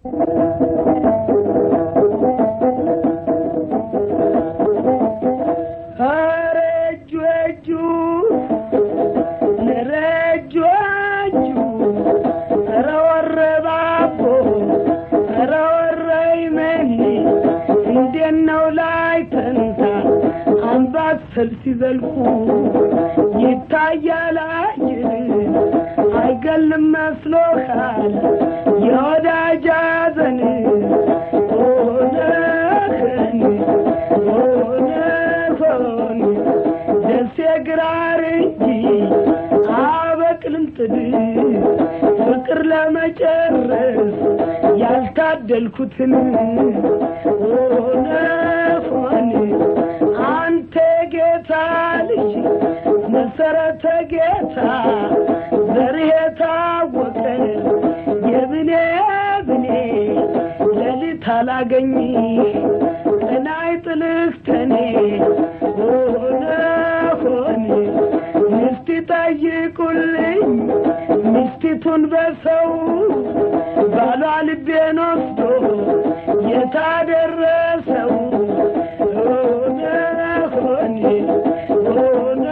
ኧረ እጁ እጁ ኧረ እጁ እጁ ኧረ ወረባቦ ኧረ ወረይመኒ እንዴት ነው ላይ ተንታ አምባሰል ሲዘልቁ ይታያል አየር አይገልም መስሎሃል የወዳጅ ሐዘን ሆነህን ሆነሆን ደሴ ግራር እንጂ አበቅልም ጥድ ፍቅር ለመጨረስ ያልታደልኩትን ሆነ ሆን አንተ ጌታ ልጅ መሰረተ ጌታ ዘርህ የታወቀ የብኔ ብኔ ሌሊት አላገኝ ቀናይ ጥልህ ተኔ ሆነ ሆን ሚስት ጠይቁልኝ ሚስቲቱን በሰው ባሏ ልቤን ወስዶ የታደረሰው ሆነ ሆን ሆነ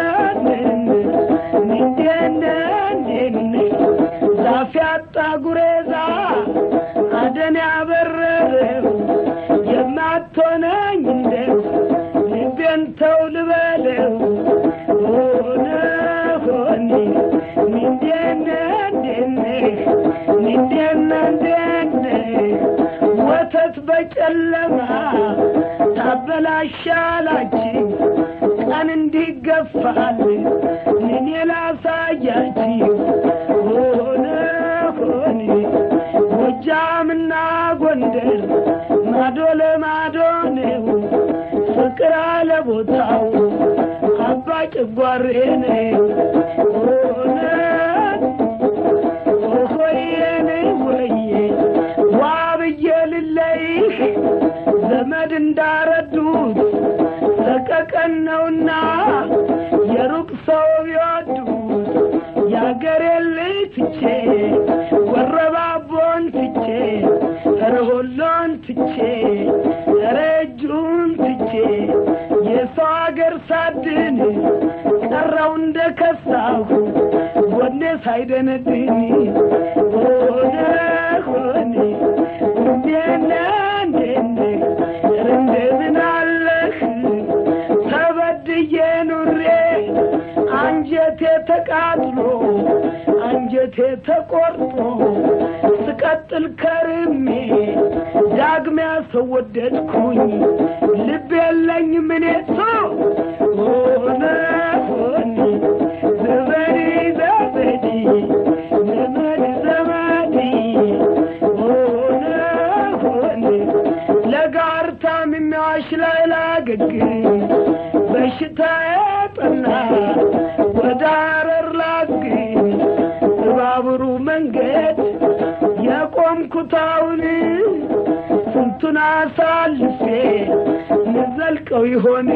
ዛፍ ያጣ ጉሬዛ አደን ያበረረው የማትሆነኝ እንደው ልቤን ተው ልበለው ሆነ ሆኔ ምንዴነ እንዴነ ምንዴነ እንዴነ ወተት በጨለማ ታበላሻላችሁ ቀን እንዲገፋል እኔ ላሳያችሁ ሆነ ሆኔ ጎጃምና ጎንደር ማዶ ለማዶ ነው ፍቅር አለ ቦታው አባ ጭጓሬ ነው ሆነ ሆየኔ ወየ ዋ ብዬ ልለይህ ዘመድ እንዳረዱት ሰቀቀን ነውና የሩቅ ሰው ቢወዱት የአገሬን ልጅ ትቼ ወረባቦን ትቼ ረሆሎን ትቼ ረጁን ትቼ የሰው አገር ሳድን ቀረው እንደ ከሳሁ ጎኔ ሳይደነድን ሆነ ሆኔ እንዴነ እንዴነ እንደምን አለህ ተበድዬ ኑሬ አንጀቴ ተቃጥሎ አንጀቴ ተቆርጦ ስቀጥል ከርሜ ዳግሚያ ሰው ወደድኩኝ ልብ የለኝ ምኔ ሰው ሆነ ሆኔ ዘመዴ ዘመዴ ዘመድ ዘመዴ ሆነ ሆኔ ለጋር ታምሜዋሽ ላይ ላገግም በሽታ ጠና ወደ አረር ላግኝ በባቡሩ መንገድ የቆምኩታውን ስንቱን አሳልፌ ንዘልቀው ይሆን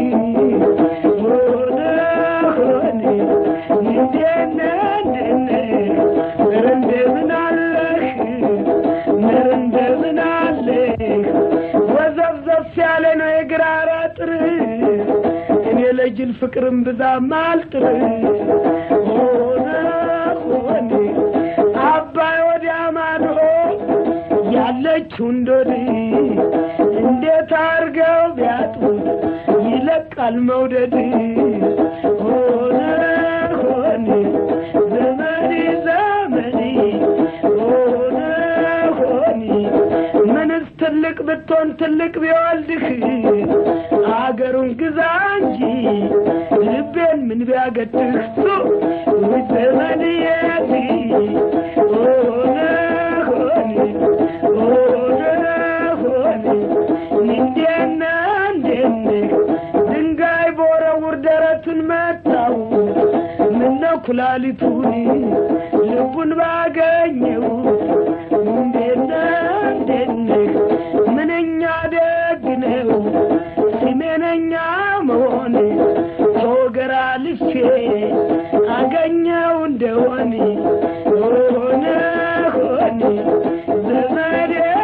ሆነ ሆነ እንዴነ እንዴነ ኧረ እንደምን አለህ ኧረ እንደምን አለህ ወዘፍዘፍ ያለ ነው የግራር አጥር እኔ ለጅል ፍቅርም ብዛም አልጥር ሆነ ሆነ አባይ ወዲያ ማዶ ያለችው እንዶድ እንዴት አርገው ቢያጡት ይለቃል መውደድ ሆነ ሆነ ዘመዴ ዘመዴ ሆነ ሆነ ምንስ ትልቅ ብትሆን ትልቅ ቢወልድህ አገሩን ግዛ እንጂ ልቤን ምን ቢያገድህ ሱ ዘመድ የት ሆነ ሆነ ሆነ ሆነ እንዴነ እንዴነ ድንጋይ በወረውር ደረቱን መታው ምነው ኩላሊቱን ልቡን ባገኘው እንዴነ እንዴነ ምንኛ ደግ ነው ስሜነኛ መሆን ከወገራ ልፌ አገኘው እንደሆን ሆነ ሆነ ዘመዴ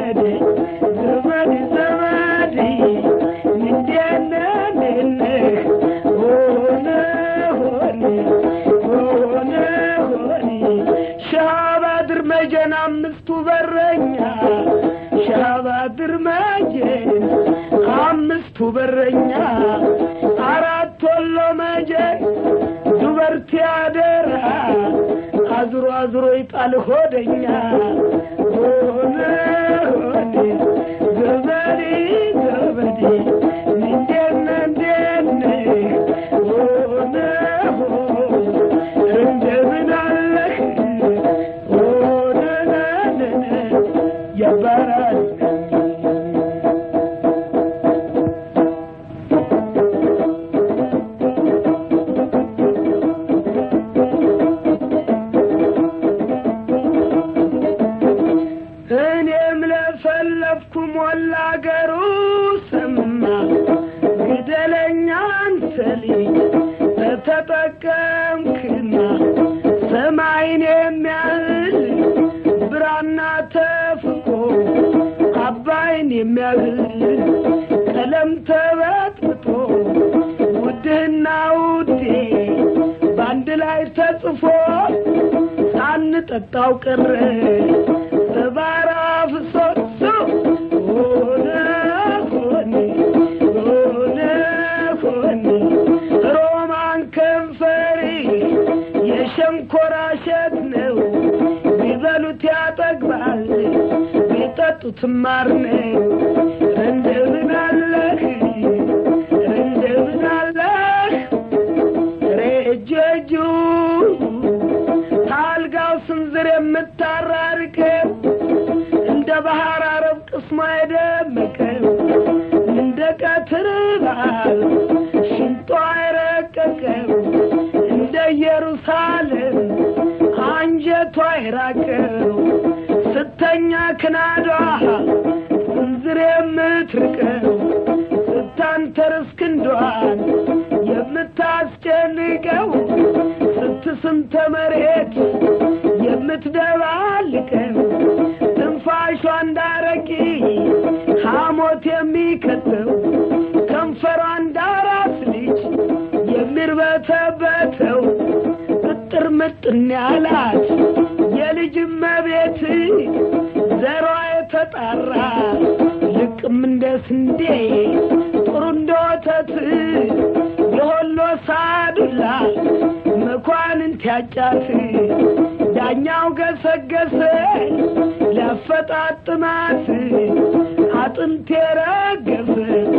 ዘመዴ ዘመድ ዘመድ እንዴነ እንዴነ ሆነ ሆነ ሆነ ሆነ ሻባድር መጀን አምስቱ በረኛ ሻባድር መጀን አምስቱ በረኛ አራት ወሎ መጀን ዱበርቲ አደራ አዝሮ አዝሮ ይጣል ሆደኛ ሆነ ሆነ ዘመዴ ዘመዴ እንዴነ እንደነ ሆነ ሆነ እንደምን አለህ ሆነ ነነ ያባራል እኔም ለፈለፍኩ ሞላ አገሩ ሰማ ግደለኛ አንተ ልጅ ተተጠቀምክና ሰማይን የሚያህል ብራና ተፍቆ አባይን የሚያህል ቀለም ተበጥብጦ ውድህና ውዴ በአንድ ላይ ተጽፎ ሳንጠጣው ቀረ ሰባራ ፍሶሶ ሆነ ሆነ ሆነ ሆነ ሮማን ከንፈሪ የሸንኮራ እሸት ነው ቢበሉት ያጠግባል ቢጠጡት ማር ነው እንደምን አለህ እንደምን አለህ ሬጀጁ ታልጋው ስንዝር የምታራርቀው እንደ ባህር አረብ ቅስሟ የደመቀው እንደ ቀትር በዓል ሽንጧ የረቀቀው እንደ ኢየሩሳሌም አንጀቷ የራቀው ስተኛ ክናዷ ስንዝር የምትርቀው ስታንተርስ ክንዷን የምታስጨንቀው ስትስንተ መሬት የምትደባልቀው ትንፋሿ እንዳረቂ ሐሞት የሚከተው ከንፈሯ እንዳራስ ልጅ የሚርበተበተው እጥር ምጥን ያላት የልጅ መቤት ዘሯ የተጣራ ልቅም እንደ ስንዴ ጥሩ እንደ ወተት የሆሎ ሳዱላ መኳንንት ያጫት ዳኛው ገሰገሰ ሊያፈጣጥማት አጥንት የረገፈ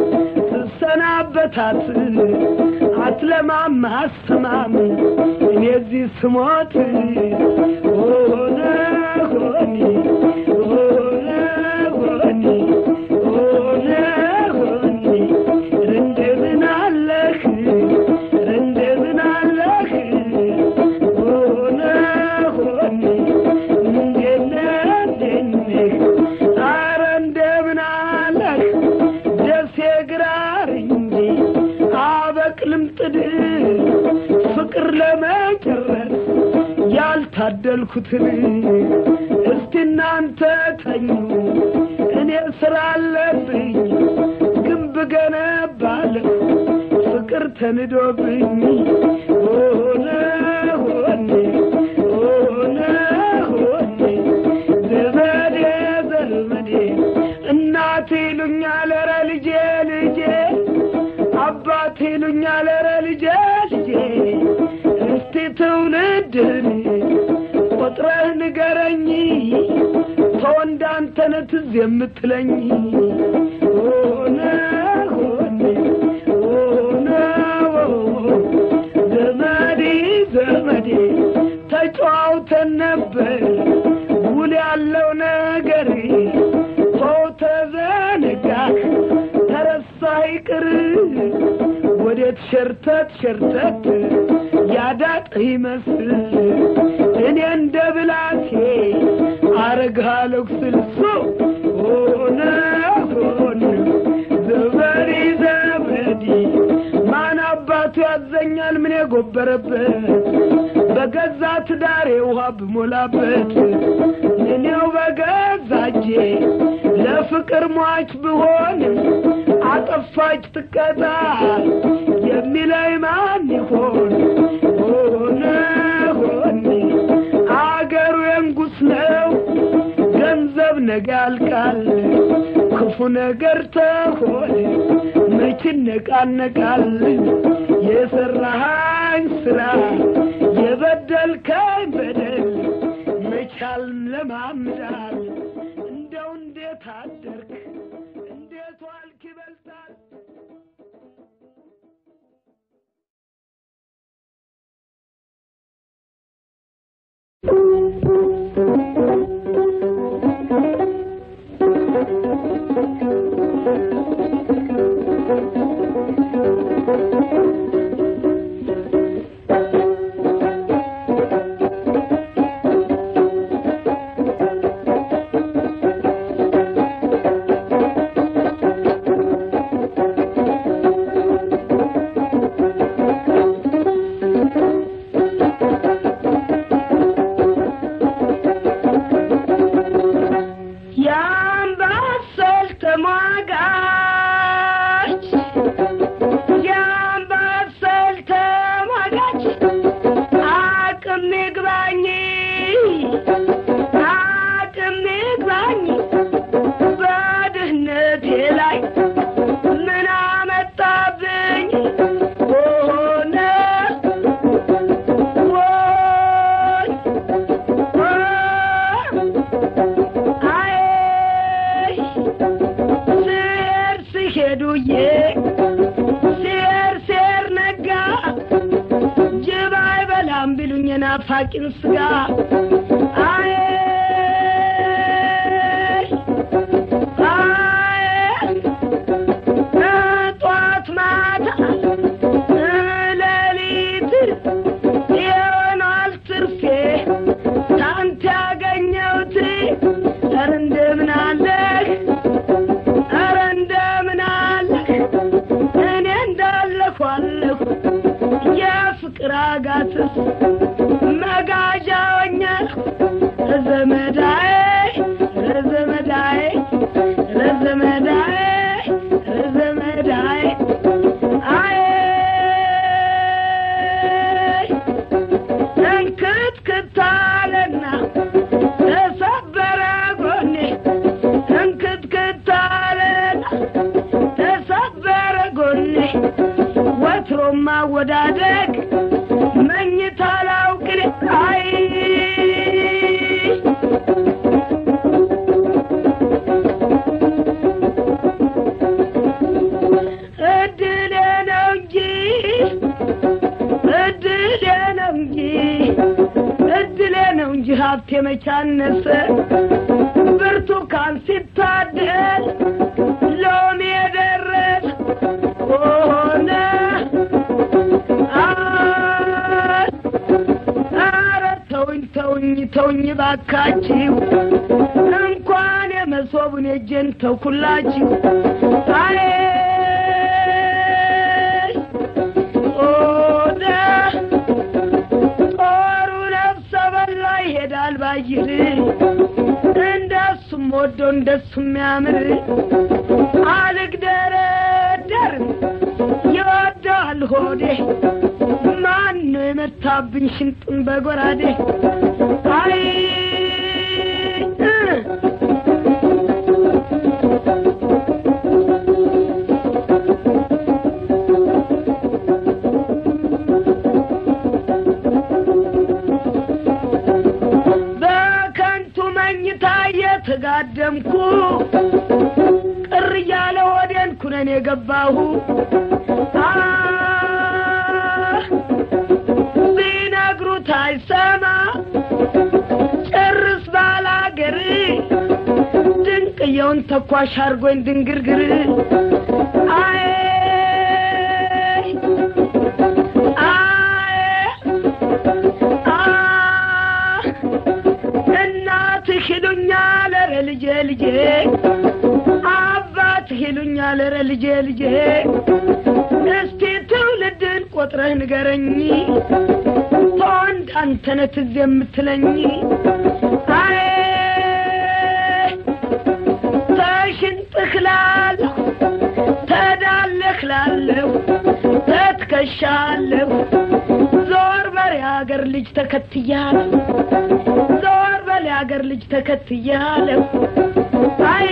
ስሰናበታት አትለማም አሰማም እኔ እዚህ ስሞት ሆነ ሆኒ ሆነ ሆኒ ሆነ ሆኒ እንደምን አለህ እንደምን አለህ ሆነ ሆኒ እንደነ እንደነህ ኧረ እንደምን አለህ ደሴ ግራር እንጂ አበቅልም ጥድ ፍቅር ለመጨረስ ያልታደልኩትን እስቲ እናንተ ተኙ እኔ ስራ አለብኝ ግንብ ገነባለሁ ፍቅር ተንዶብኝ ሆነ ሆነ ሆነ ሆነ ዘመዴ ዘመዴ እናቴ ይሉኛል ኧረ ልጄ ልጄ አባቴ ይሉኛል ኧረ ልጄ ልጄ እስቲ ትውልድን ቆጥረህ ንገረኝ ተወንዳንተነ ትዝ የምትለኝ ሆነ ሆነ ሆነ ዘመዴ ዘመዴ ተጫዋውተን ነበር ውል ያለው ነገር ሰው ተዘነጋህ ተረሳ ይቅር ወዴት ሸርተት ሸርተት ያዳጥ ይመስል እኔ እንደ ብላቴ አረግሃለሁ ስልሶ ሆነ ሆነ ዘመዴ ዘመዴ ማን አባቱ ያዘኛል ምን የጎበረበት በገዛ ትዳሬ ውሃ ብሞላበት እኔው በገዛ እጄ በፍቅር ሟች ብሆን አጠፋች ትቀጣ የሚለኝ ማን ይሆን? ሆነ ሆነ አገሩ የንጉስ ነው ገንዘብ ነገ ያልቃል። ክፉ ነገር ተሆነ መች ነቃነቃል? የሰራሃኝ ስራ የበደልከኝ በደል መቻል ለማምዳል እንደው እንዴት አደርክ እንዴት ዋልክ ይበልጣል። የአምባሰል ተሟጋች የአምባሰል ተሟጋች አቅም ይግባኝ አቅም ይግባኝ በድህነቴ ላይ ምን አመጣብኝ ሆነ ወይ አይ ስር ሲሄዱዬ ሴር ሴር ነጋ ጅብ አይበላም ቢሉኝ የናፋቂን ስጋ አይ አይ ጠዋት ማታ ሌሊት ይሆናል ትርፌ ታንተ ያገኘሁት ኧረ እንደምን አለህ ኧረ እንደምን አለህ እኔ እንዳለሁ አለሁ የፍቅር አጋትስ መጋዣ ሆኛለሁ ዘመዳዬ ዘመዳዬ ዘመዳዬ ዘመዳዬ አይ እንክትክታለና ተሰበረ ጎኔ እንክትክታለና ተሰበረ ጎኔ ወትሮም ማወዳደቅ መኝታ ላውቅን አይ እድሌ ነው እንጂ እድሌ ነው እንጂ እድሌ ነው እንጂ ሀብቴ መቻነሰ ብርቱካን ሲታደል ሎሚ የደረስ ሆነ አረ ተውኝ ተውኝ ተውኝ ባካችሁ እንኳን የመሶቡን የእጄን ተውኩላችሁ አይ ኦደ ጦሩ ነፍሰ በላ ይሄዳል ባይር እንደሱም ወዶ እንደሱም የሚያምር አልግደረደርም ይወደዋል ሆዴ ማን ነው የመታብኝ ሽንጡን በጎራዴ አይ እ በከንቱ መኝታ እየተጋደምኩ ቅር እያለ ወዴን ኩነን የገባሁ አህ ቢነግሩት አይሰማ ጭርስ ባላገር ድንቅየውን ተኳሽ አርጎኝ ድንግርግር አይ አይ አህ እናትህ ይሉኛል ኧረ ልጄ ልጄ አባትህ ይሉኛል ኧረ ልጄ ልጄ እስቲ ትውልድን ቆጥረህ ንገረኝ ተወንድ አንተነህ ትዝ የምትለኝ አይ ተሽን ልጅ ተከትያለሁ ዘወር በል የአገር ልጅ ተከትያለሁ አይ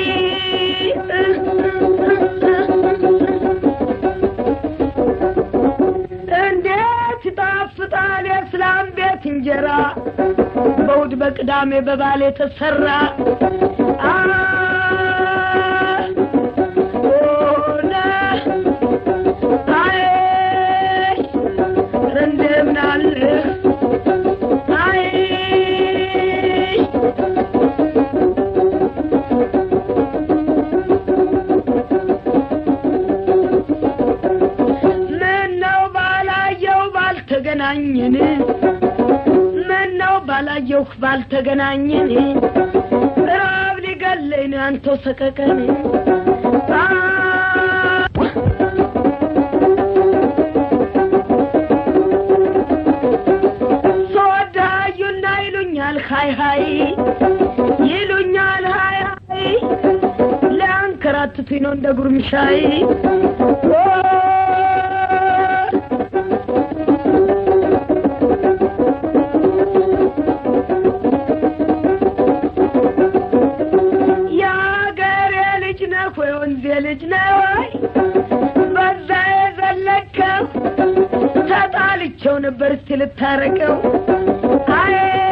እንዴት ይጣፍጣል የእስላም ቤት እንጀራ በእሑድ በቅዳሜ በባል የተሰራ አ ኦነ አይ ኧረ እንደምን አለህ አይ ምነው ባላየው ባልተገናኘን ምነው ባላየው ባልተገናኘን ራብ ሊገለኝ ነው አንተው ሰቀቀን አ ሰወዳዩና ይሉኛል ሀይ ሀይ ይሉኛል ሀይ ሀይ ሊያንከራትቱኝ ነው እንደ ጉርምሻይ ኦ የአገሬ ልጅ ነህ ወይ ወንዜ ልጅ ነህ ወይ በዛ የዘለከው ተጣልቸው ነበር እስቲ ልታረቀው አይ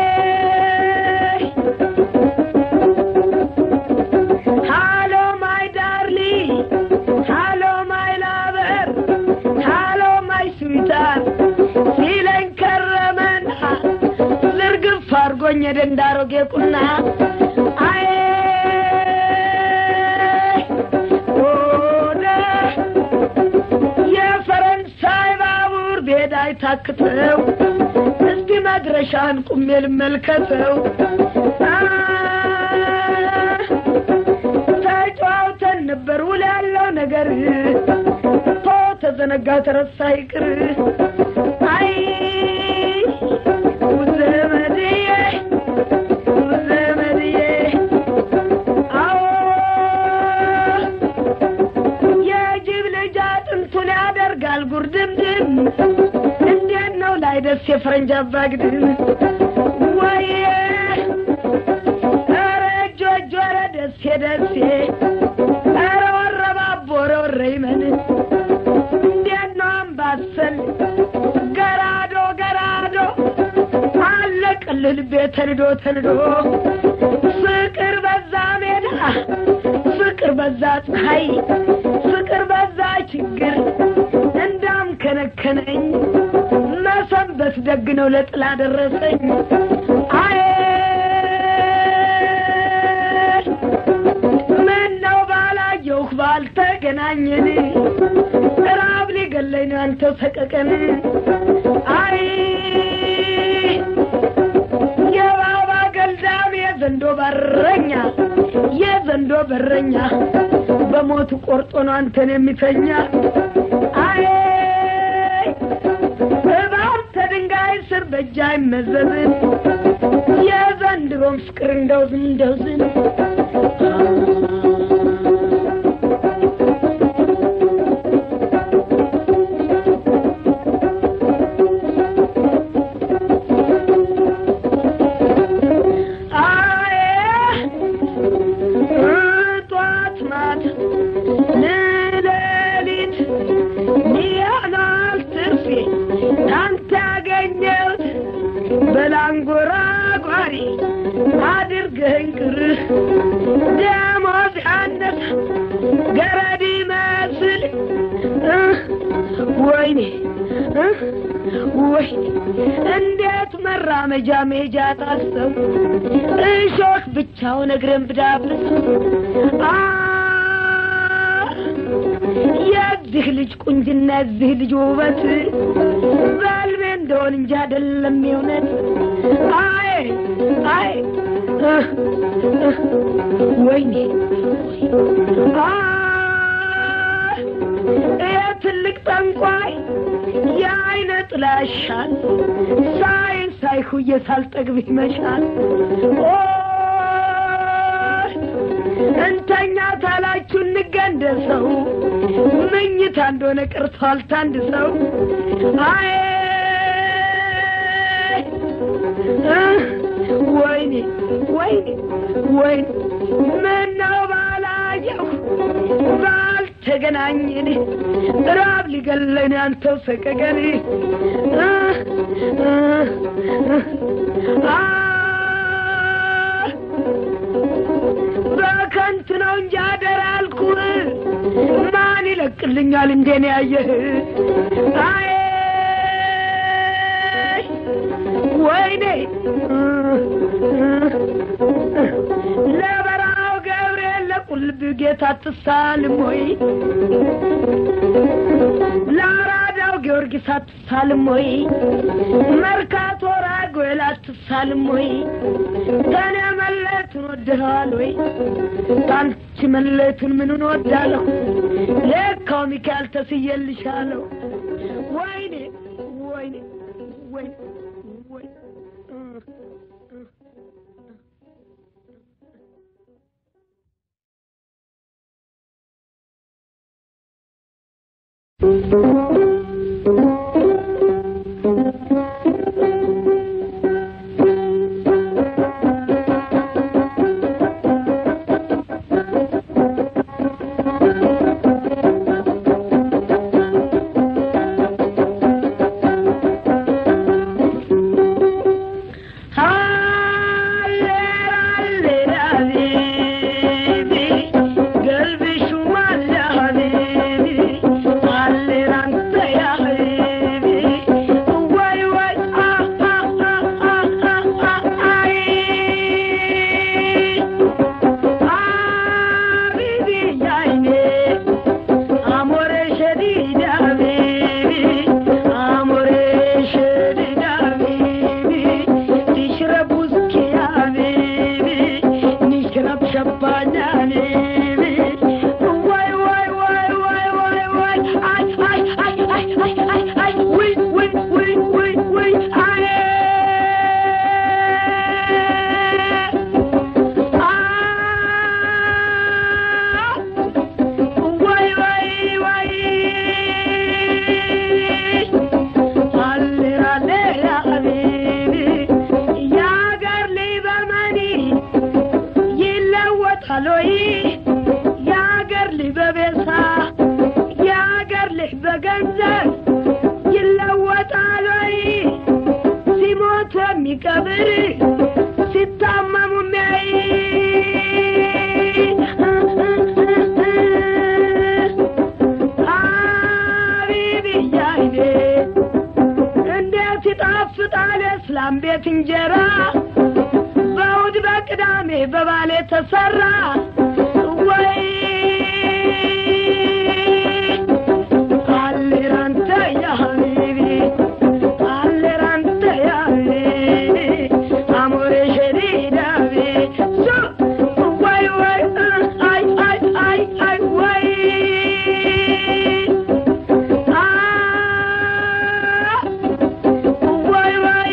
ሃሎ ማይ ዳርሊ ሃሎ ማይ ላበር ሃሎ ማይ ስዊታር ሲለኝ ከረመና ዝርግፍ አድርጎኝ ሄደ እንዳሮጌ ቁና አይ ሆነ የፈረንሳይ ባቡር ቤዳ አይታክተው እስቲ መድረሻን ቁሜ ልመልከተው አ ተጫውተን ነበር ውል ያለው ነገር ቶ ተዘነጋ ተረሳ ይቅር አይ ዘመድዬ ዘመድዬ አዎ የጅብ ልጅ አጥንቱን ያደርጋል ጉርድምድም እንዴት ነው ላይ ደስ የፈረንጅ አባግድም ወይ ኧረ እጆ እጆ ኧረ ደሴ ደሴ ኧረ ወረባቦ ኧረ ወረ ይመን እንዴት ነው አምባሰል ገራዶ ገራዶ አለቅልህ ልቤ ተንዶ ተንዶ ፍቅር በዛ ሜዳ ፍቅር በዛ ፀሐይ ፍቅር በዛ ችግር እንዳም ከነከነኝ መሰንበት ደግ ነው ለጥላ ደረሰኝ አይ ምን ነው ባላየሁህ ባልተገናኘን ራብ ሊገለኝ ነው አንተው ሰቀቀን አይ የባባ ገልዳም የዘንዶ በረኛ የዘንዶ በረኛ በሞቱ ቆርጦ ነው አንተን የሚተኛ አይ እባብ ተድንጋይ ስር በእጅ አይመዘዝም የዘንድሮም ፍቅር እንደው ዝም እንደው ዝም አይ ጧት ማት ሌሊት ሚያናል ትርፌ ካንተ ያገኘሁት በላንጎራጓሪ አድርገኝ ቅር ደሞዝ ያነሰ ገረድ ይመስል እህ፣ ወይኔ እህ፣ ወይኔ እንዴት መራመጃ ሜጃ ታሰው እሾህ ብቻውን እግርን ብዳብስ አ የዚህ ልጅ ቁንጅና የዚህ ልጅ ውበት በልቤ እንደሆን እንጂ አይደለም የእውነት አይ አይ እህ፣ እህ፣ ወይኔ አ ይህ ትልቅ ጠንቋይ የአይነ ጥላሻል ሳይ ሳይሁዬ ሳልጠግብ ይመሻል ኦ እንተኛ ታላችሁ እንገንደሰው ምኝታ እንደሆነ ቀርቷል ታንድ ሰው አይ ወይኔ ወይኔ ወይኔ ምነው ባላየሁ ባልተገናኘን ራብ ሊገለኝ አንተው ሰቀቀን በከንቱ ነው እንጂ አደራ አልኩህ ማን ይለቅልኛል እንዴን ያየህ አይ ወይኔ ለበራው ገብርኤል ለቁልብ ጌታ አትሳልም ወይ ለአራዳው ጊዮርጊስ አትሳልም ወይ መርካቶ ራጉኤል አትሳልም ወይ ከኔ መለየቱን ወድኸዋል ወይ ከአንቺ መለየቱን ምኑን ወዳለሁ ለካው ሚካኤል ተስዬልሻለሁ ወይኔ ወይኔ ወይኔ ወይኔ ሎይ የአገር ልጅ በቤሳ የአገር ልጅ በገንዘብ ይለወጣል ወይ ሲሞት የሚቀብር ሲታመሙ የሚያይ አቢብዬ አይኔ እንዴት ይጣፍጣል የእስላም ቤት እንጀራ በእሑድ በቅዳሜ በባሌ ተሰራ ወይ አሌራንተ ያ ሀቢቢ አሌራንተ ያ ሀቢቢ አሞሬ ሸዲዳቢ ሱ ወይ ወይ አይ አይ አይ አይ ወይ አ ወይ ወይ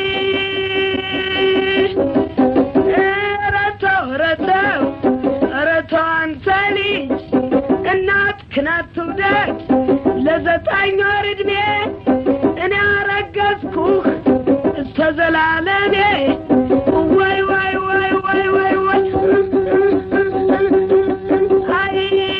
ረተው ረተው ረተው አንተ ልጅ እናትህን አትውደድ ለዘጠኝ ወር ዕድሜ እኔ አረገዝኩህ እስከ ዘላለሜ ወይ ወይ ወይ ወይ ወይ ወይ አይ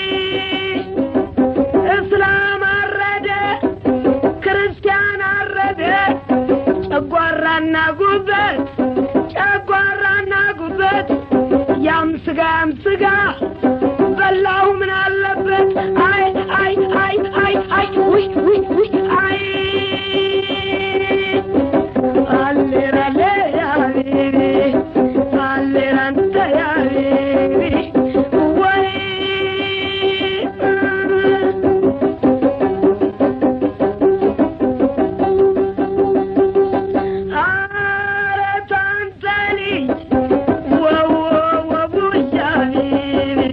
እስላም አረደ ክርስቲያን አረደ ጨጓራና ጉበት ጨጓራና ጉበት ያም ስጋ ያም ስጋ በላሁ ምን አለበት አይ አይ አይ አይ አይ ውይ ውይ ውይ አይ አሌራሌ ያ ሀቢቢ አሌራንተ ያ ሀቢቢ ወይ ኧረ ታንተ ልጅ ወወ ወቡያ ሀቢቢ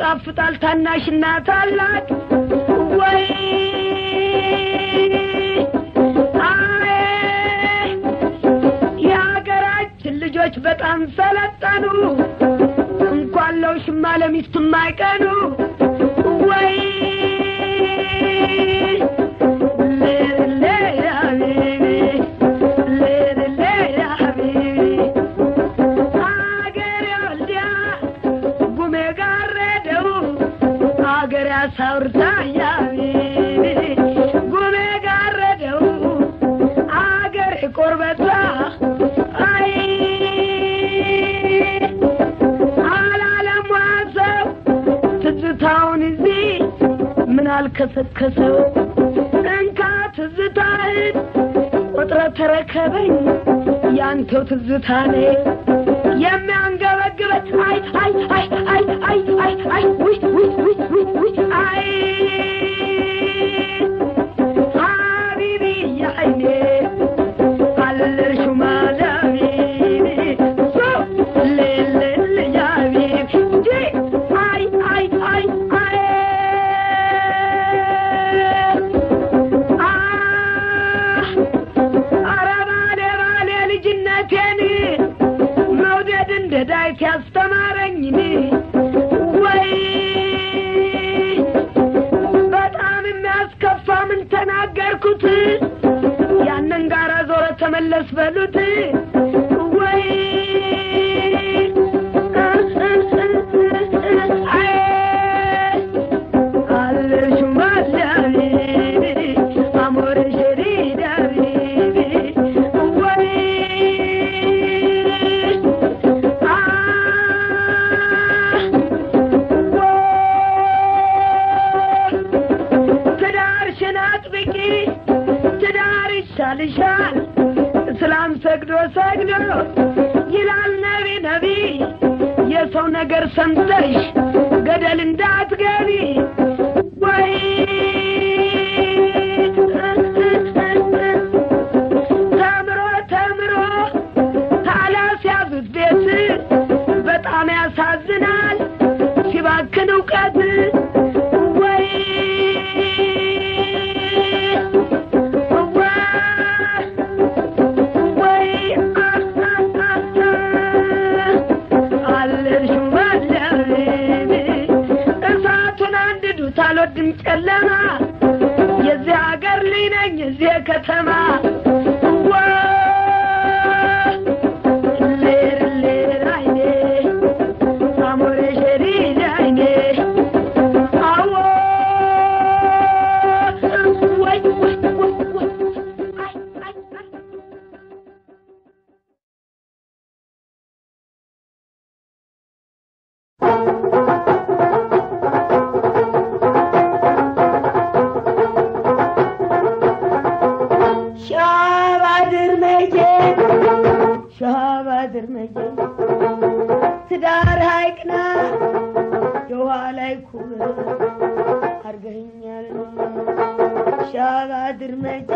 ይጣፍጣል ታናሽና ታላቅ ወይ አይ የሀገራችን ልጆች በጣም ሰለጠኑ እንኳን ለውሽማ ለሚስቱም አይቀኑ ወይ ሌሌ ሀቢቢ ሌሌ ሀቢቢ አገሬ ወልዲያ ጉሜ ጋረደው አገሬ አሳውርታ ያቢቢ ጉሜ ጋረደው አገሬ ቆርበቷ አይ አላለሟ ሰው ትዝታውን እዚህ ምን አልከሰከሰው እንካ ትዝታህን ቆጥረ ተረከበኝ ያንተው ትዝታ ነ የሚያንገበግበት አይ አይ አይ አይ አይ አይ አይ ውይ ውይ ውይ ውይ ውይ አይ ሀቢቢ ያይኔ አለሹ ማለቢቢ ሶ ሌሌል ያቢብ እንጂ አይ አይ አይ አይ አህ አረ ባሌ ባሌ ልጅነቴን መውደድ እንደ ዳዊት ያስተማረኝን ወይ በጣም የሚያስከፋ ምን ተናገርኩት ያንን ጋራ ዞረ ተመለስ በሉት ወይ አይ አለሹም አለቢቢ አሞር ሸሪድ ሀቢቢ ወይ ትዳርሽን አጥብቂ ትዳር ይሻልሻል እስላም ሰግዶ ሰግዶ ይላል ነቢ ነቢ የሰው ነገር ሰምተሽ ገደል እንዳትገቢ ወይ ተምሮ ተምሮ ካላስያዙት ቤት በጣም ያሳዝናል ሲባክን እውቀት ወይ ወይ አለልሽም አለቤቢ እሳቱን አንድዱት አልወድም ጨለማ የዚህ ሀገር ልጅ ነኝ የዚህ ከተማ ዋ ሌር ሌር አይኔ አሞሬ ሸሪድ አይኔ አዎ ወይ ወይ ወይ ወይ አይ አይ አይ ሻባድር መቼ ሻባድር መቼ ትዳር ሀይቅና የውሃ ላይ ኩብ አርገኛል ሻባድር መቼ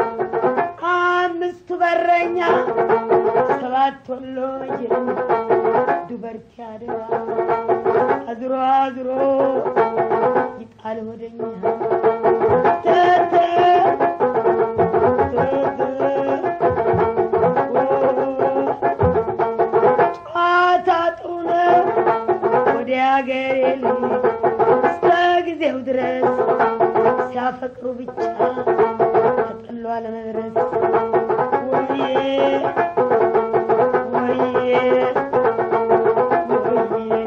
አምስቱ በረኛ ሰባት ወሎ መቼ ዱበርቲ አድራ አዝሮ አዝሮ ይጣል ወደኛ ተተ ጨዋታ ጥሩ ነው ወደ አገሬ ልጅ እስከ ጊዜው ድረስ ሲያፈቅሩ ብቻ ተጠሏ ለመድረስ ወዬ ወዬ ወዬ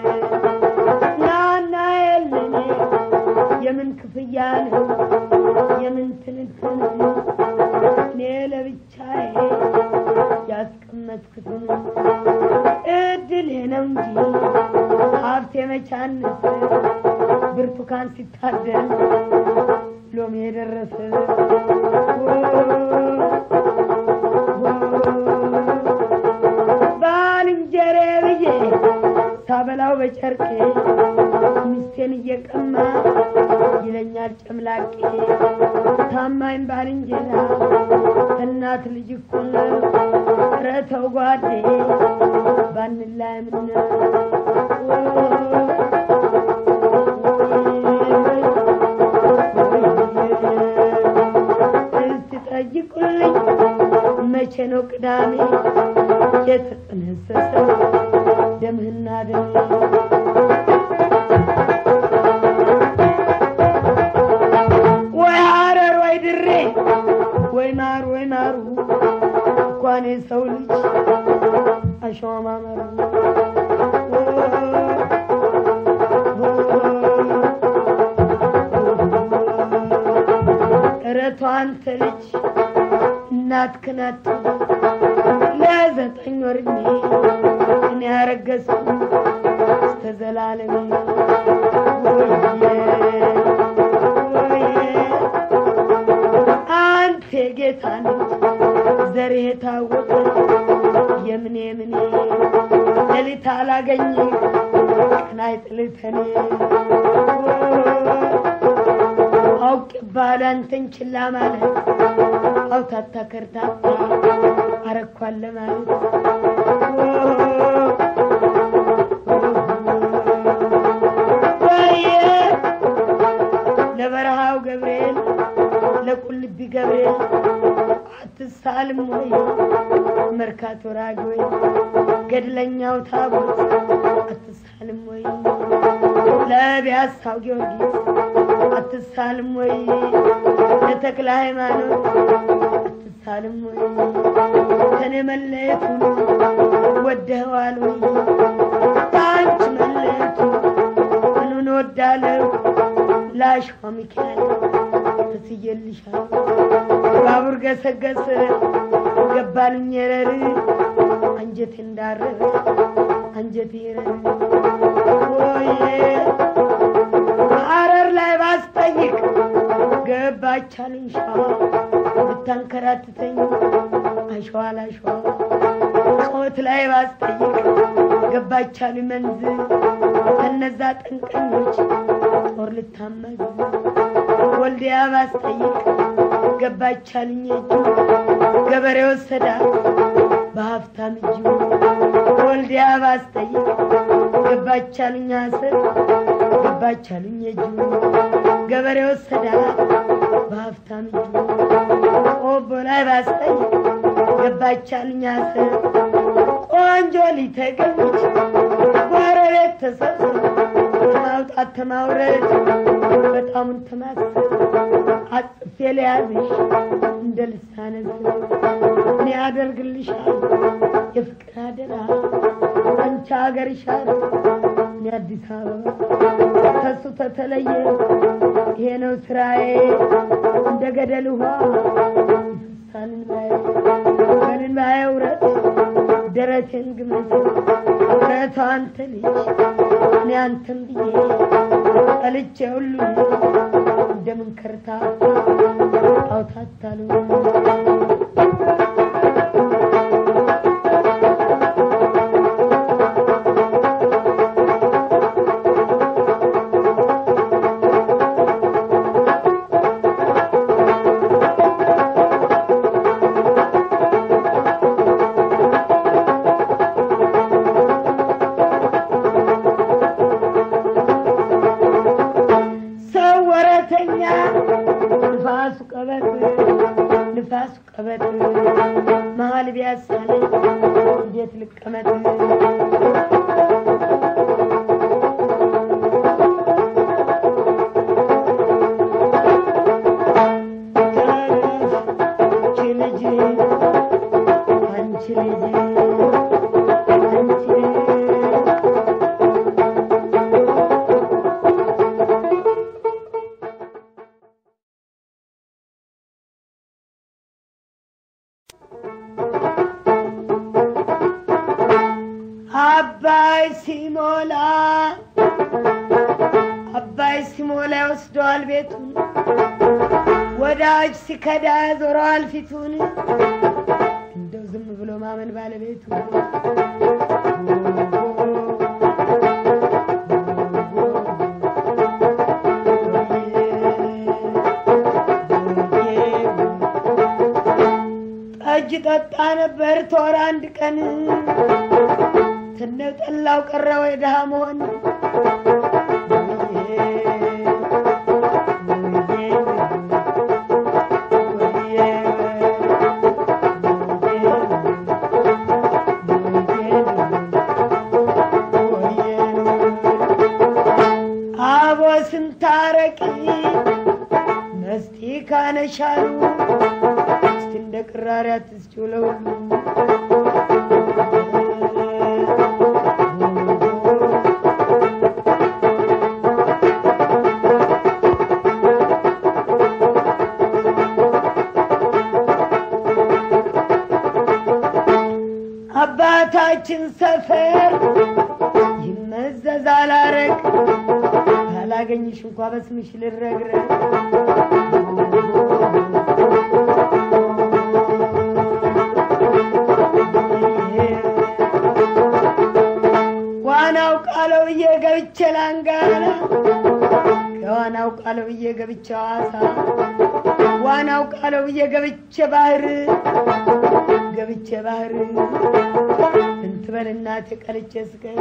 ናና የለኔ የምን ክፍያ ነው የምን ትንትን እኔ ለብቻዬ ያስቀመጥኩትን እድሌ ነው እንጂ ሀብቴ መቻንስ ብርቱካን ሲታደል ሎሚ የደረሰ ባልንጀሬ ብዬ ሳበላው በጨርቄ ሚስቴን እየቀማ ይለኛል ጨምላቄ ታማኝ ባልንጀራ እናት ልጅ እኮ ነው ኧረ ተው ጓዴ ባንላይ ምነው መቼ ነው ቅዳሜ የተጠነሰሰ ደምህና ደሜ ወይ ሀረር ወይ ድሬ ወይ ማሩ ወይ ማሩ እንኳን የሰው ልጅ አሸዋ ማመሩ እረቷ አንተ ልጅ እናት ክናት ለዘጠኝ ወር ዕድሜ እኔ ያረገዝኩ እስከ ዘላለሜ ወየ ወየ አንተ የጌታ ልጅ ዘሬ የታወቀ የምኔ ምኔ ሌሊት አላገኝ ቀን አይጥልተኔ አውቅ ባለ አንተን ችላ ማለት አውታታ ከርታታ አረኳን ለማለት ወየ ለበረሃው ገብርኤል ለቁልቢ ገብርኤል አትሳልም ወይ መርካቶ ራግ ወይ ገድለኛው ታቦት አትሳልም ወይ ለቢያሳው ጊዮርጊስ አትሳልም ወይ ለተክለ ሃይማኖት አትሳልም ወይ ከኔ መለየቱን ወደኸዋል ወይ ከአንቺ መለየቱ ምኑን ወዳለሁ ላሸዋ ሚካኤል ተስየልሻል ባቡር ገሰገሰ ገባልኝ የረር አንጀቴ እንዳረረ አንጀቴ ረር ወየ ሐረር ላይ ባስጠይቅ ገባቻልኝ ሸዋ ብታንከራትተኝ አሸዋ ላሸዋ ቆት ላይ ባስጠይቅ ገባቻልኝ መንዝ ከነዛ ጠንቀኞች ጦር ልታመዝ ወልዲያ ባስጠይቅ ገባቻልኝ እጁ ገበሬ ወሰዳት በሀብታም እጁ ወልዲያ ባስጠይቅ ገባቻልኝ አስር ገባቻልኝ እጁ ገበሬ ወሰዳት በሀብታም እጁ ቆቦ ላይ ባስጠይቅ ገባቻልኝ አስር ቆንጆ ሊተገኘች ጎረቤት ተሰብስብ ማውጣት ተማውረድ በጣሙን ተማስብ አጽፌ ለያዝሽ እንደ ልሳነ እኔ ያደርግልሻል የፍቅር አደራ አንቺ ሀገርሻል እኔ አዲስ አበባ ከሱ ተተለየ ይሄ ነው ስራዬ እንደ ገደል ውሃ ይፈሳል እንባዬ በእንባዬ ውረት ደረቴን ግመት ውረቷ አንተ ልጅ እኔ አንተን ብዬ ጠልቼ ሁሉ እንደምን ከርታ አውታታሉ ሰው ወረተኛ ንፋሱ ቀበጥ ንፋሱ ቀበጥ መሀል ቢያሳለኝ እንዴት ልቀመጥ አንቺ ልጅ አንቺ ልጅ አንቺ አባይ ሲሞላ አባይ ሲሞላ ይወስደዋል ቤቱን ወዳጅ ሲከዳ ዞረዋል ፊቱን እንደው ዝም ብሎ ማመን ባለቤቱ ጠጅ ጠጣ ነበር ቶር አንድ ቀን ትነው ጠላው ቀረ ወይ ድሃ መሆን ታረቂ መስቲ ካነሻሉ እስቲ እንደ ቅራሪ አትስጪው ለሁሉ አባታችን ሰፈር ይመዘዛል አረግ ካላገኝሽ እንኳ በስምሽ ልረግረግ ዋናው ቃለው ብዬ ገብቼ ላንጋላ ከዋናው ቃለው ብዬ ገብቼ ሐዋሳ ዋናው ቃለው ብዬ ገብቼ ባህር ገብቼ ባህር እንትበል እናቴ ቀልቼ ስቀር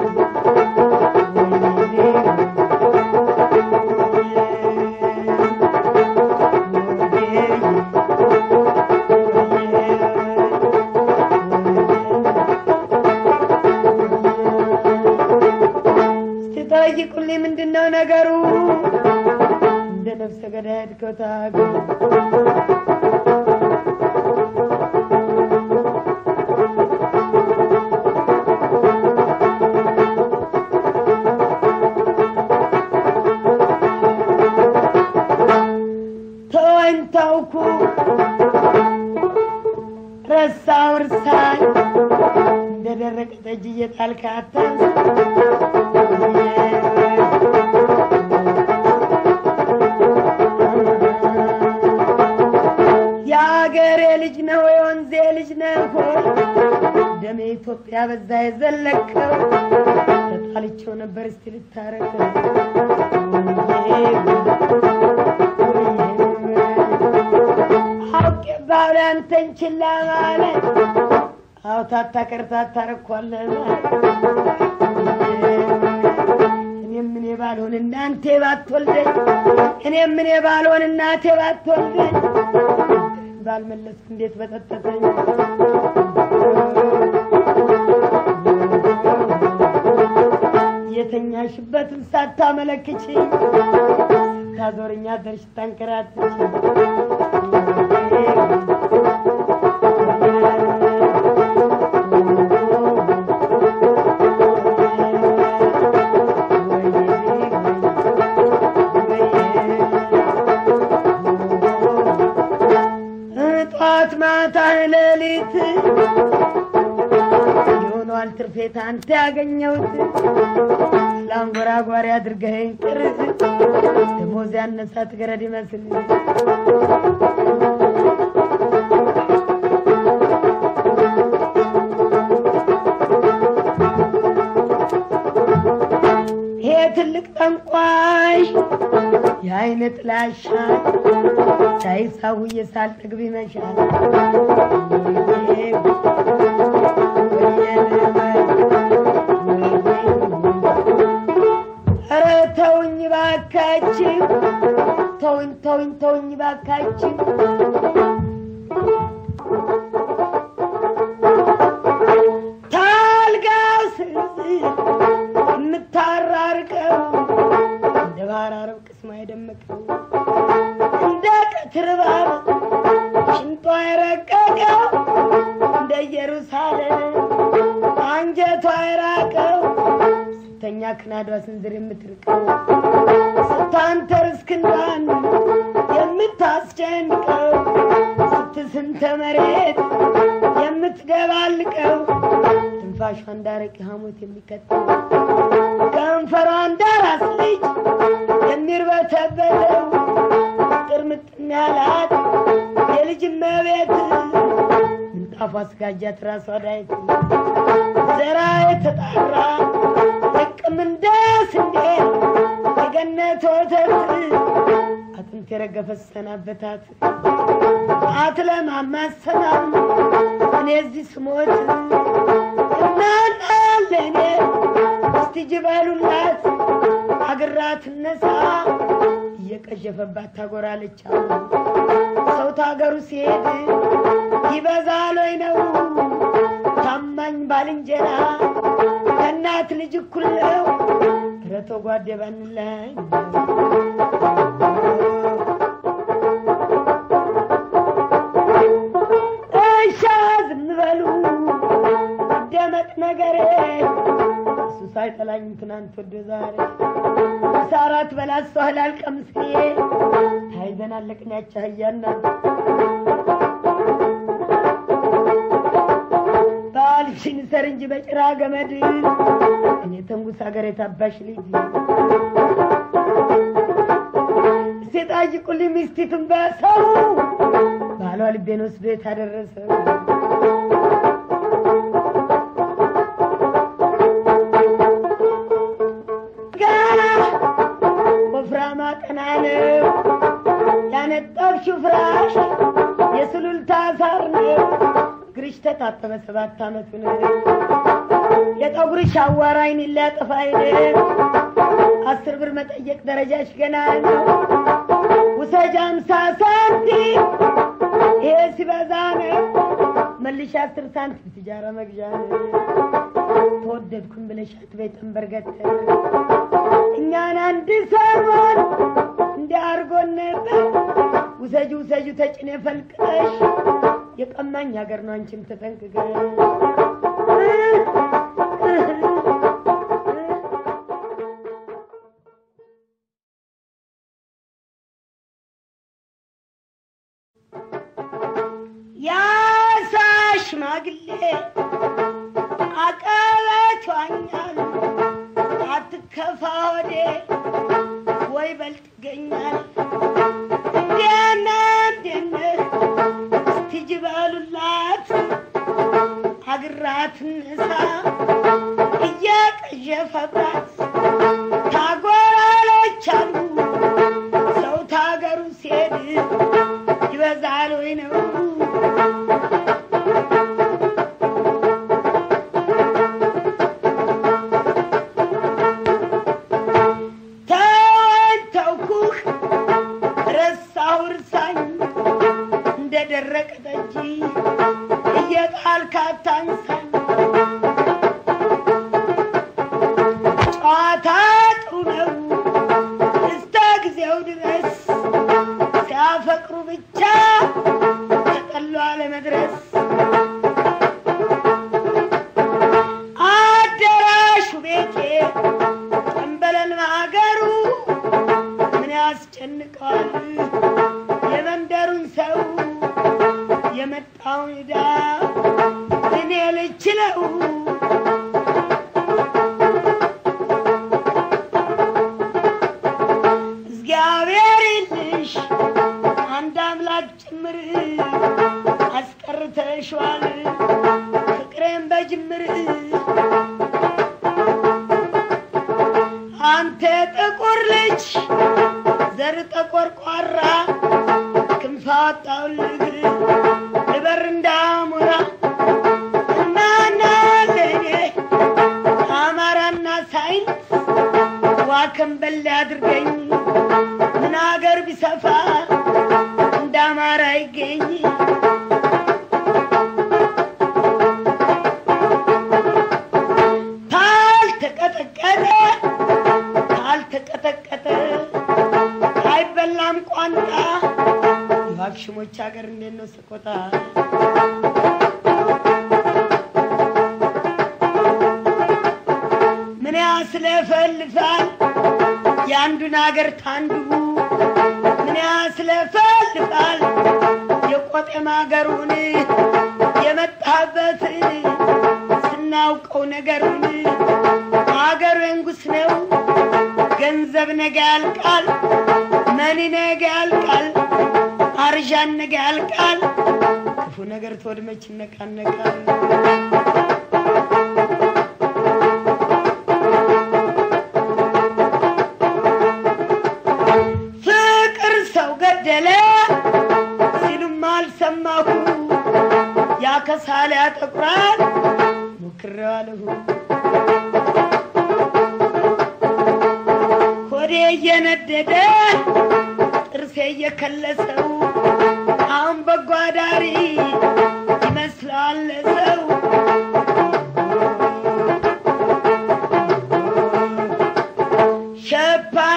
እስቲ ጠይቁልኝ ምንድን ነው ነገሩ? እንደ ነፍሰ ገዳይ ሄድከው ታገሩ ተወኝ ተውኩ ረሳው እርሳኝ እንደ ደረቀ ጠጅ እየጣልክ አታንስ የአገሬ ልጅ ነው የወንዜ ልጅ ነው ሆይ ደሜ ኢትዮጵያ በዛ የዘለቀው ተጣልቼው ነበር እስቲ ልታረቀው አውቄ ባለ አንተን ችላ ማለት አው ታታቀር ታታረኳለ እኔም እኔ ባልሆን እናንተ ባትወልደኝ እኔም እኔ ባልሆን እናቴ ባትወልደኝ ባልመለስኩ እንዴት በጠጠተኝ የተኛሽበትን ሳታመለክች ስታዞርኛ ደርሽ ታንከራትች ጠዋት ማታ ሌሊት የሆኗል ትርፌት አንተ ያገኘሁት ለአንጎራጓሪ አድርገኸኝ ቅር ደሞዝ ያነሳት ገረድ ይመስል ይሄ ትልቅ ጠንቋሽ የአይነ ጥላሻ ሳይሳውዬ ሳልጠግብ ይመሻል ኧረ ተውኝ ባካችሁ ተውኝ ተውኝ ተውኝ ባካችሁ ታልጋው ስር የምታራርቀው እንደ ባህር አረብ ቅስማ የደመቀው እንደ ቀትር እባብ ሽንጧ የረቀቀው እንደ ኢየሩሳሌም አንጀቷ የራቀው ስተኛ ክናዷ ስንዝር የምትርቀው ስታንተርስ ክንዷን የምታስጨንቀው ስትስንተ መሬት የምትገባልቀው ትንፋሿ እንዳረቂ ሐሞት የሚከተው ከንፈሯ እንዳራስ ልጅ የሚርበተበተው ጥርምጥን ያላት የልጅ መቤት ምንጣፏ ስጋጃት ራሷ ዳይት ዘራ የተጣራ ጥቅም እንደ ስንዴ የገነት ወተት አጥንት የረገፈ ሰናበታት አትለማማሰማም እኔ እዚህ ስሞት እናናለ እኔ እስቲ ጅበሉላት አግራት እነሳ እየቀዠፈባት ታጎራለች አሉ ሰው ታገሩ ሲሄድ ይበዛል ወይ ነው ታማኝ ባልንጀራ ከእናት ልጅ እኩል ነው ኧረ ተው ጓዴ ባንለያይ እሻ ዝም በሉ ደመቅ ነገሬ እሱ ሳይጠላኝ ትናንት ወደ ዛሬ ሳራት በላት ሷህላል ቀምሴ ታይዘን አለቅን ያቻህያና ባልሽን ሰር እንጂ በጭራ ገመድ እኔ ተንጉስ ሀገር የታባሽ ልጅ ሴጣጅ ቁል ሚስቲቱን በሰው ባሏ ልቤን ወስዶ የታደረሰው ወፍራማ ቀና ነው ያነጠብሽው ፍራሽ የሱሉልታ ሳር ነው እግርሽ ተጣጠበ ሰባት አመቱ ነው የጠጉርሽ አዋራ አይን ሊያጠፋ አይነ አስር ብር መጠየቅ ደረጃሽ ገና ነው ውሰጅ አምሳ ሳንቲም ይሄ ሲበዛ ነው መልሽ አስር ሳንቲም ትጃራ መግዣ ነው ተወደድኩም ብለሽ አትበይ ጠንበርገት እኛን አንድ ሰሞን እንዲያርጎን ነበር ውሰጁ ውሰጁ ተጭኔ ፈልቅለሽ የቀማኝ ሀገር ነው አንቺም ተጠንቅቀሽ ያሳ ሽማግሌ አቀበት ዋኛል አትከፋ ወዴ ወይ በልጥ ይገኛል እንዴነ እንዴነ እስቲጅ በሉላት አግራት ንሳ እየቀዠፈባት ታጎራሎች አሉ ሰው ታገሩ ሲሄድ ይበዛል ወይ ነው ተወን ተውኩህ ረሳሁ እርሳኝ እንደ ደረቀ ጠጅ እየጣልክ አታንሳኝ ጨዋታ ጥሩ ነው እስከ ጊዜው ድረስ ሲያፈቅሩ ብቻ ተጠሎ አለመድረስ አዳራሹ ቤቴ ጠንበለል ማገሩ ምን ያስጨንቀዋል የመንደሩን ሰው የመጣውን ዕዳ እኔ ልችለው እግዚአብሔር ይልሽ አንድ አምላክ ጭምር አስቀርተሽዋል ፍቅሬን በጅምር አንተ ጥቁር ልጅ ዘር ተቆርቋራ ክንፍ አወጣሁልህ ልበር እንዳሞራ እናና ለኔ አማራና ሳይንስ ዋከንበል አድርገኝ ምን አገር ቢሰፋ እንደ አማራ ይገኝ ካልተቀጠቀጠ ካልተቀጠቀጠ አይበላም ቋንጣ የዋክሽሞች ሀገር እንዴት ነው ስቆጣ ምን ያስለፈልፋል የአንዱን ሀገር ታንዱ ምን ያስለፈልፋል የቆጤም ሀገሩን የመጣበትን ስናውቀው ነገሩን አገሩ የንጉስ ነው ገንዘብ ነገ ያልቃል መኒ ነገ ያልቃል አርዣን ነገ ያልቃል ክፉ ነገር ተወድመች ይነቃነቃል ፍቅር ሰው ገደለ ሲሉም አልሰማሁ ያከሳል ያጠቁራል ሞክሬዋለሁ ሆዴ እየነደደ ጥርሴ እየከለሰው አሁን በጎ አዳሪ ይመስለዋል ሰው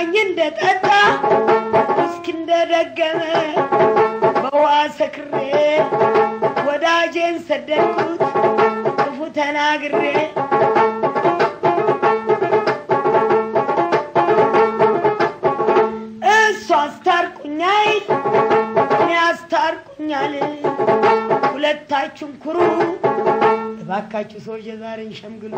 ዋኝ እንደጠጣ ውስኪ እንደደገመ በውሃ ሰክሬ ወዳጄን ሰደድኩት ክፉ ተናግሬ እሱ አስታርቁኛይ እኔ አስታርቁኛል ሁለታችሁም ኩሩ እባካችሁ ሰዎች የዛሬን ሸምግሉ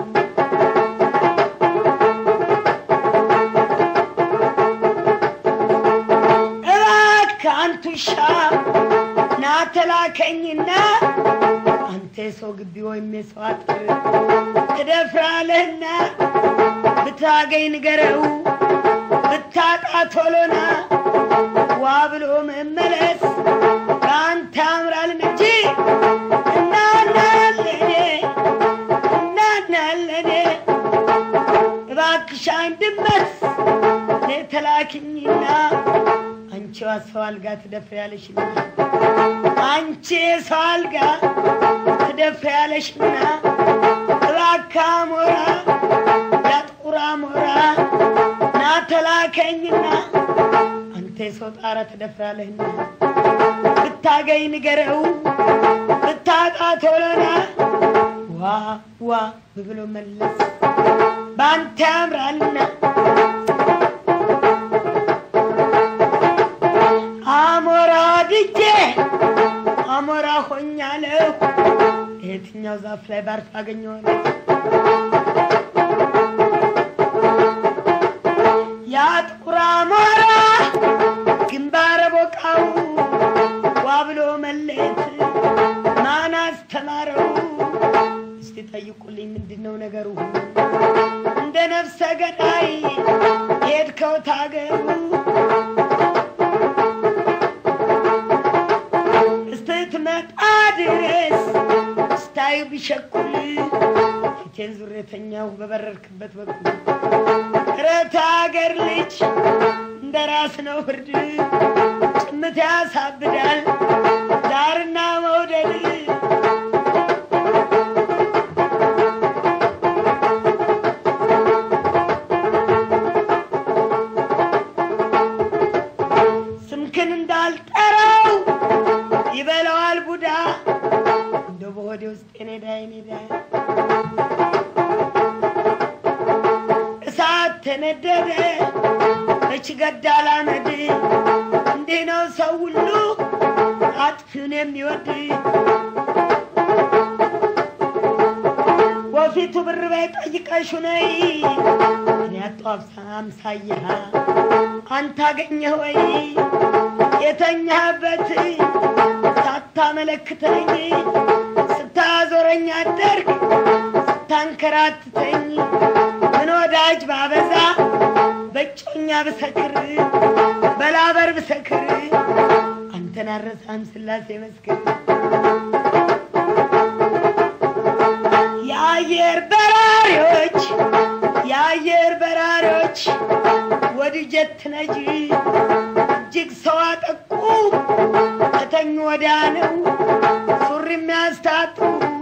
እባክህ አንቱ ሻ ና ተላከኝና አንተ የሰው ግቢ ወይም የሰው አጥር ትደፍራለህና ብታገኝ ንገረው ብታጣ ቶሎና ዋ ብሎ መመለስ በአንተ ያምራል እንጂ እናናለኔ እናናለኔ እባክሽ አንድመት እኔ ተላኪኝና አንቺ ሰው አልጋ ትደፍሪያለሽና አንቺ ሰው አልጋ ትደፍሪያለሽና እባክህ አሞራ ያጥቁር አሞራ ና ተላከኝና አንተ የሰው ጣራ ትደፍራለህና ብታገኝ ንገረው ብታጣ ቶሎና ዋ ዋ ብሎ መለስ በአንተ ያምራልና አሞራ ድጄ አሞራ ሆኛለሁ የትኛው ዛፍ ላይ ባርፍ አገኘዋለሁ ያ ጥቁር አሞራ ግንባረ ቦቃው ዋ ብሎ መለየት ማን አስተማረው? እስቲ ጠይቁልኝ ምንድን ነው ነገሩ? እንደ ነፍሰ ገዳይ ሄድከው ታገሩ እስትትመጣ ድረስ ስታዩ ቢሸኩል ፊቴን ዙሬተኛው በበረርክበት በኩል ረት አገር ልጅ እንደ ራስ ነው ፍርድ ጭምት ያሳብዳል ዳርና መውደድ ስምክን እንዳልጠራው ይበላዋል ቡዳ እንደ በሆዴ ውስጥ ኔዳ ኔዳ እሳት ተነደደ መች ገዳል አመድ እንዲህ ነው ሰው ሁሉ አጥፊውን የሚወድ ወፊቱ ብር በይ ጠይቀሹ ነይ እኔ ያጣው አምሳያ አንተ አገኘህ ወይ የተኛህበት ሳታመለክተኝ ስታዞረኝ አደርግ ስታንከራትተኝ ምን ወዳጅ ባበዛ በጮኛ ብሰክር በላበር ብሰክር አንተን አረሳም ስላሴ መስክር የአየር በራሪዎች የአየር በራሪዎች ወድጀት ነጂ እጅግ ሰው አጠቁ ከተኙ ወዲያ ነው ሱሪ የሚያስታጡ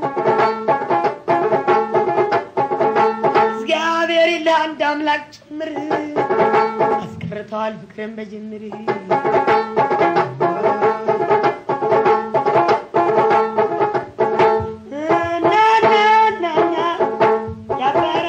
እግዚአብሔር ይልህ አንድ አምላክ ጭምር አስቀርተዋል ፍቅርን በጅምር ናናናና ያባራ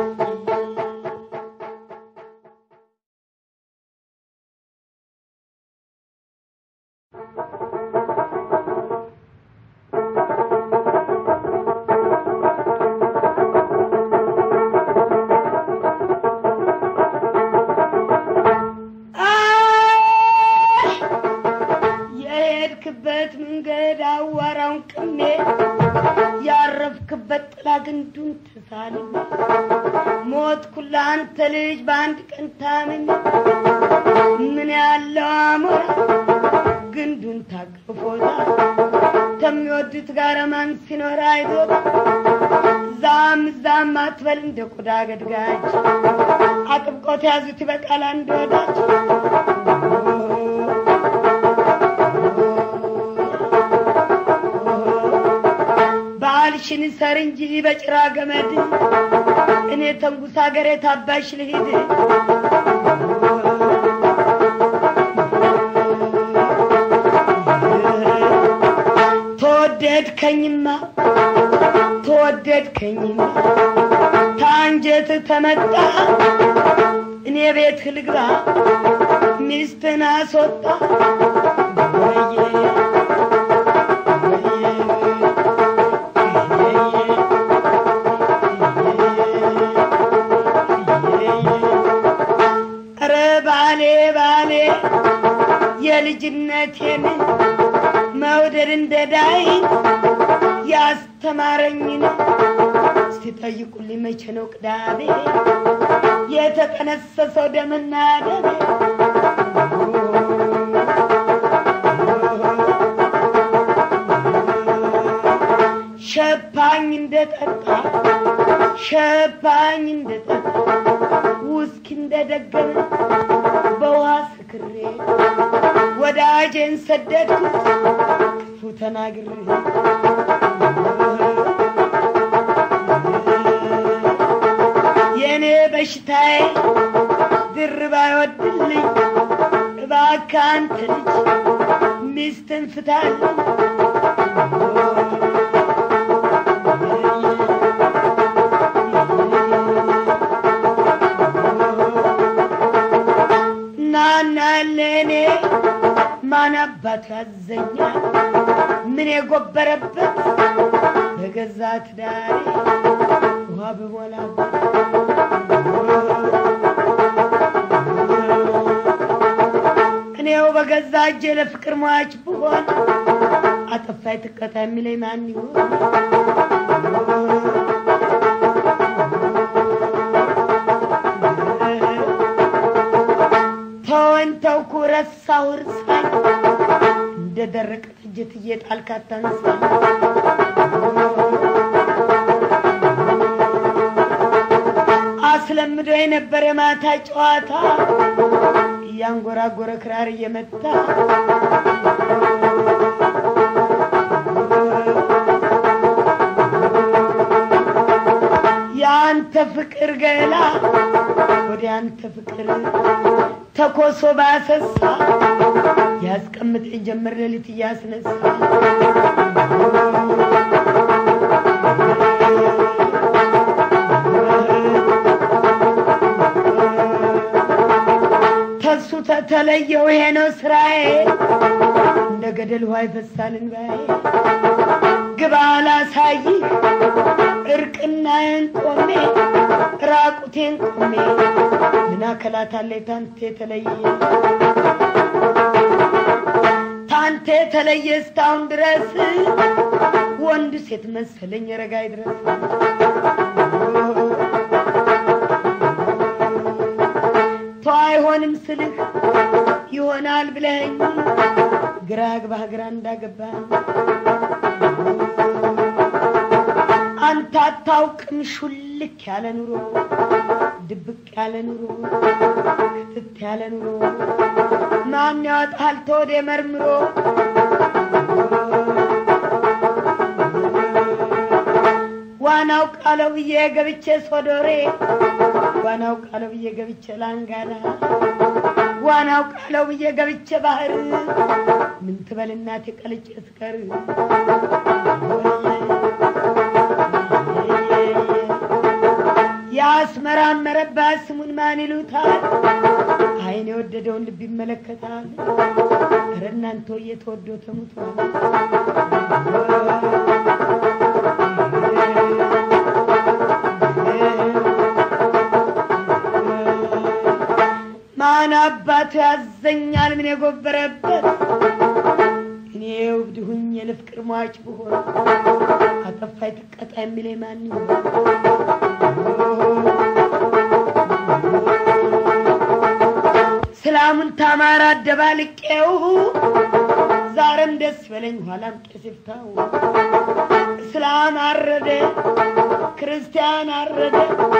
የሄድክበት መንገድ አዋራውን ቅሜ ያረፍክበት ጥላ ግንዱን ትሳልም ሞት ኩላ አንተ ልጅ በአንድ ቀን ታምን ምን ያለው አሞራ ግንዱን ታቅፎታል ከሚወዱት ጋር ማን ሲኖር አይቶት ዛም ዛም አትበል እንደ ቆዳ ገድጋጅ አጥብቆት ያዙት ይበቃል አንድ ወዳጅ ባልሽን ሰር እንጂ በጭራ ገመድ እኔ ተንጉስ ሀገሬ ታባሽ ልሂድ ተወደድከኝማ ተወደድከኝማ ታንጀት ተመጣ እኔ ቤት ልግባ ሚስትን አስወጣ ወየ ኧረ ባሌ ባሌ የልጅነቴን መውደድ እንደዳይ ያስተማረኝን ሲጠይቁልኝ መቼ ነው ቅዳሜ የተጠነሰሰው ደምና ደሜ ሸፓኝ እንደጠጣ ሸፓኝ እንደጠጣ ውስኪ እንደደገመ በውሃ ስክሬ ወዳጄን ሰደድኩት ክፉ ተናግሬ የእኔ በሽታዬ ድርብ አይወድልኝ እባክህ አንተ ልጅ ሚስትን ፍታልኝ ናና ለእኔ ማን አባቱ ያዘኛል ምን የጎበረበት በገዛ ትዳሬ ውሃ በሞላበት እኔው በገዛ እጄ ለፍቅር ሟች ብሆን አጠፋይ ትቀጣ የሚለኝ ማን ይሆን? ተወን ተውኩ ረሳሁ እርሳኝ እንደ ደረቀ ጥጀት እየጣልክ አታንሳኝ አስለምዶ የነበረ ማታ ጨዋታ እያንጎራጎረ ክራር እየመታ የአንተ ፍቅር ገላ ወደ አንተ ፍቅር ተኮሶ ባሰሳ ያስቀምጠኝ ጀመር ሌሊት እያስነሳ ተሱ ተተለየው ይሄ ነው ስራዬ እንደ ገደል ውሃ ይፈሳል እንባዬ ግባ ላሳይህ እርቅናዬን ቆሜ ራቁቴን ቆሜ ምን አከላት አለኝ ታንተ የተለየ ታንተ የተለየ እስካሁን ድረስ ወንድ ሴት መሰለኝ ረጋይ ድረስ ተው አይሆንም ስልህ ይሆናል ብለኸኝ ግራ ግባህ ግራ እንዳገባህ አንተ አታውቅም ሹልክ ያለ ኑሮ ድብቅ ያለ ኑሮ ክትት ያለ ኑሮ ማን ያወጣል ተወደ መርምሮ ዋናው ቃለው ብዬ ገብቼ ሶዶሬ ዋናው ቃለው ብዬ ገብቼ ላንጋና ዋናው ቃለው ብዬ ገብቼ ባህር ምን ትበል እናቴ ቀልጬ ስቀር ያስመራመረባት ስሙን ማን ይሉታል? አይን የወደደውን ልብ ይመለከታል። ኧረ እናንተ እየተወዶ ተሙቷል። ማን አባቱ ያዘኛል ምን የጎበረበት እኔ እብድ ሁኜ ለፍቅር ሟች ብሆን አጠፋይ ትቀጣ የሚለኝ ማን ይሆን? ሰላሙን ታማራ አደባልቄው ዛሬም ደስ በለኝ ኋላም ቄስ ይፍታው። እስላም አረደ ክርስቲያን አረደ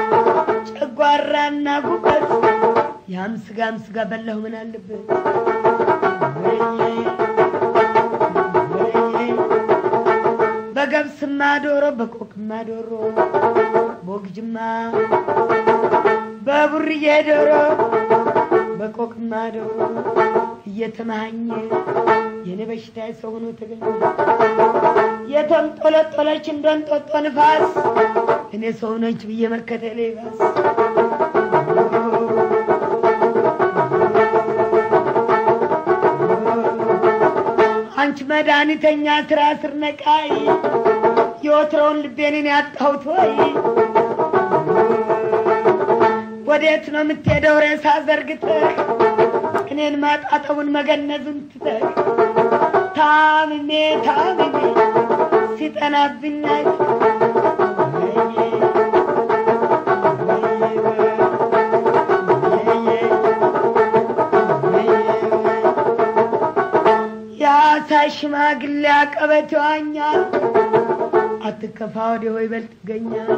ጨጓራና ጉበት ያም ስጋም ስጋ በላሁ ምን አለበት በገብስማ ዶሮ በቆቅማ ዶሮ ቦግጅማ በቡርዬ ዶሮ በቆቅማ ዶሮ እየተመሃኘ የኔ በሽታ ሰው ሆኖ ተገኘ የተንጦለጦለች እንደንጦጦ ንፋስ እኔ ሰው ነች ብዬ መከተሌ ባስ አንቺ መድኃኒተኛ ስራ ስር ነቃይ የወትሮውን ልቤንን ያጣሁት ወይ ወዴት ነው የምትሄደው ሬሳ ዘርግተህ እኔን ማጣጠቡን መገነዙን ትተህ ታምሜ ታምሜ ሲጠናብኝ የአሳ ሽማግሌ አቀበት ይዋኛል አትከፋ ወደ ሆይ በልጥ ይገኛል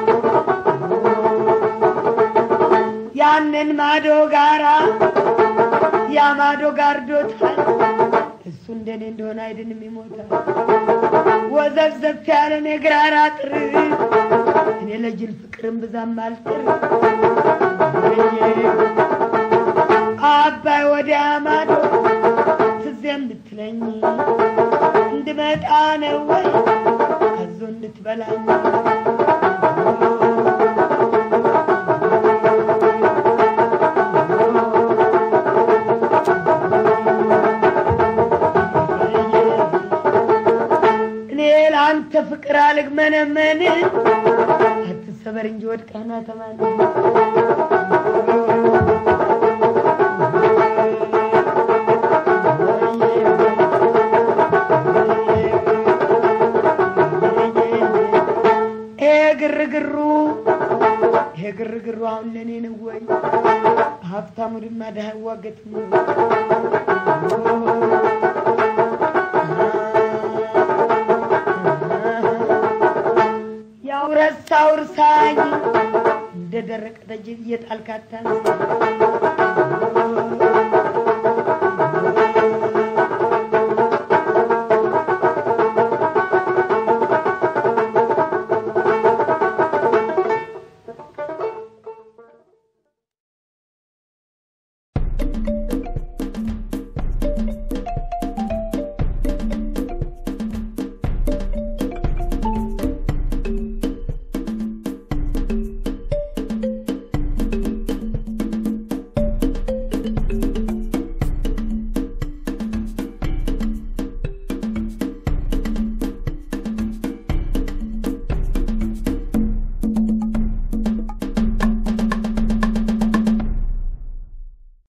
ያንን ማዶ ጋራ ያ ማዶ ጋርዶታል እሱ እንደኔ እንደሆነ አይድንም ይሞታል ወዘብዘብ ያለን የግራር አጥር እኔ ለጅል ፍቅርን ብዛም አልጥር አባይ ወዲያ ማዶ ትዝ የምትለኝ እንድመጣ ነው ወይ ከዞ እንድትበላኝ እኔ ለአንተ ፍቅር አልግመነመን አትሰበር እንጂ ወድቀህና ተማን ይሄ ግርግሩ ይሄ ግርግሩ አሁን ለእኔ ነው ወይ ሀብታሙ ድማ ድሃ ይዋገጥም ያው ረሳው እርሳኝ እንደ ደረቀ ጠጅ እየጣልካታ